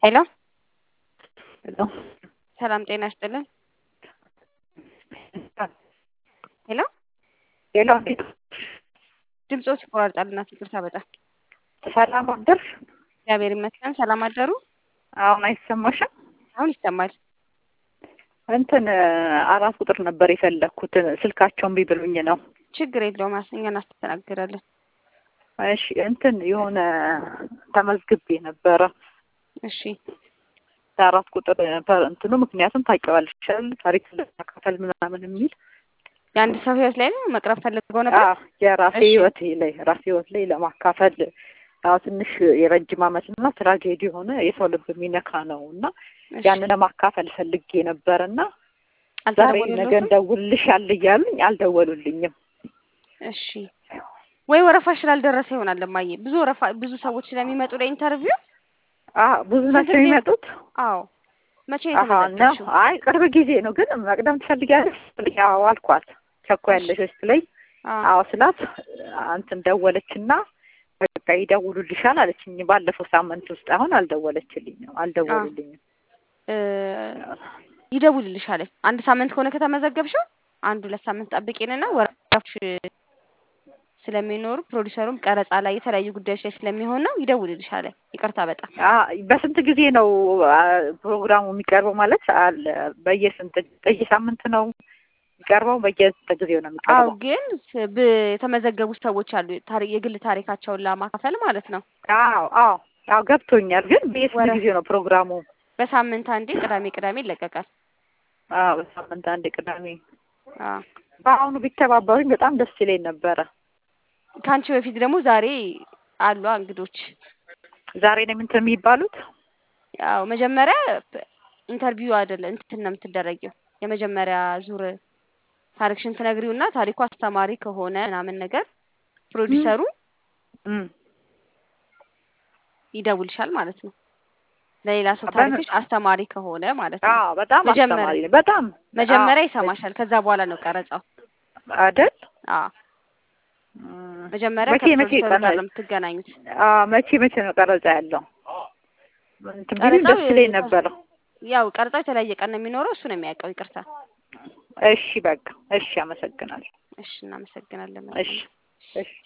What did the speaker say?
ሄሎ ሄሎ ሰላም ጤና ይስጥልን። ሄሎ ሄሎ ድምፆ ይቆራርጣል እናት ይቅርታ በጣም ሰላም አደርሽ? እግዚአብሔር ይመስገን። ሰላም አደሩ? አሁን አይሰማሽም? አሁን ይሰማል። እንትን አራት ቁጥር ነበር የፈለግኩት ስልካቸውን ቢብሉኝ ነው። ችግር የለውም እኛ እናስተናግዳለን። እሺ እንትን የሆነ ተመዝግቤ ነበረ እሺ አራት ቁጥር እንትኑ ምክንያቱም ታውቂዋለሽ አይደል ታሪክ ለማካፈል ምናምን የሚል የአንድ ሰው ህይወት ላይ ነው መቅረብ ፈልገው ነበር። አዎ የራሴ እሺ። ህይወት ላይ ራሴ ህይወት ላይ ለማካፈል አዎ ትንሽ የረጅም ዓመት እና ትራጌዲ የሆነ የሰው ልብ የሚነካ ነው እና እሺ። ያንን ለማካፈል ፈልጌ ነበር እና ዛሬ ነገ አልተደወለልዎትም? እንደውልልሻል እያሉኝ አልደወሉልኝም። እሺ ወይ ወረፋ ስላልደረሰ ይሆናል እማዬ። ብዙ ወረፋ ብዙ ሰዎች ስለሚመጡ ለኢንተርቪው። አዎ ብዙ ናቸው ጊዜ- የሚመጡት። አዎ መቼ ነው አሀ ነው። የተመዘገብሽው? አይ ቅርብ ጊዜ ነው ግን መቅደም ትፈልጊያለሽ? አዎ አልኳት። ቸኮያለሽ ስትለኝ አዎ አዎ ስላት እንትን ደወለችና በቃ ይደውሉልሻል አለችኝ። ባለፈው ሳምንት ውስጥ አሁን አልደወለችልኝም አልደወሉልኝም። እ ይደውልልሻል። አንድ ሳምንት ከሆነ ከተመዘገብሽው አንድ ሁለት ሳምንት ጠብቂንና ወረፋዎች ስለሚኖሩ ፕሮዲሰሩም ቀረጻ ላይ የተለያዩ ጉዳዮች ላይ ስለሚሆን ነው ይደውልልሻል። ይቅርታ በጣም አ በስንት ጊዜ ነው አ፣ ፕሮግራሙ የሚቀርበው? ማለት አለ በየስንት በየሳምንት ነው የሚቀርበው? በየስንት ጊዜው ነው አው የሚቀርበው? ግን ስ- ብ- የተመዘገቡ ሰዎች አሉ ታሪ የግል ታሪካቸውን ለማካፈል ማለት ነው። አዎ አዎ አዎ ገብቶኛል። ግን በየስንት ወረ- ጊዜ ነው ፕሮግራሙ? በሳምንት አንዴ ቅዳሜ ቅዳሜ ይለቀቃል። አዎ በሳምንት አንድ ቅዳሜ። አዎ በአሁኑ ቢተባበሩኝ በጣም ደስ ይለኝ ነበረ። ከአንቺ በፊት ደግሞ ዛሬ አሉ እንግዶች። ዛሬ ነው እንትን የሚባሉት? ያው መጀመሪያ ፕ- ኢንተርቪው አይደለ እንትን ነው የምትደረጊው። የመጀመሪያ ዙር ታሪክሽን ትነግሪውና ታሪኩ አስተማሪ ከሆነ ምናምን ነገር ፕሮዲሰሩ እም ይደውልሻል ማለት ነው። ለሌላ ሰው በምን- ታሪክሽ አስተማሪ ከሆነ ማለት ነው። አዎ በጣም መጀመሪያ- አስተማሪ ነው። በጣም መጀመሪያ አዎ፣ ይሰማሻል። ከዛ በኋላ ነው ቀረጻው። አይደል? አዎ እም፣ መጀመሪያ መቼ መቼ ከፕሮዲሰሩ ቀረ? ጋር ነው የምትገናኙት። አዎ መቼ መቼ ነው ቀረጻ ያለው? እንትን ቢሉኝ ቀረጻው ደስ ይለኝ ነበረ። ያው ቀረጻው የተለያየ ቀን ነው የሚኖረው። እሱ ነው የሚያውቀው። ይቅርታ። እሺ በቃ እሺ፣ አመሰግናለሁ። እሺ፣ እናመሰግናለን። እሺ እሺ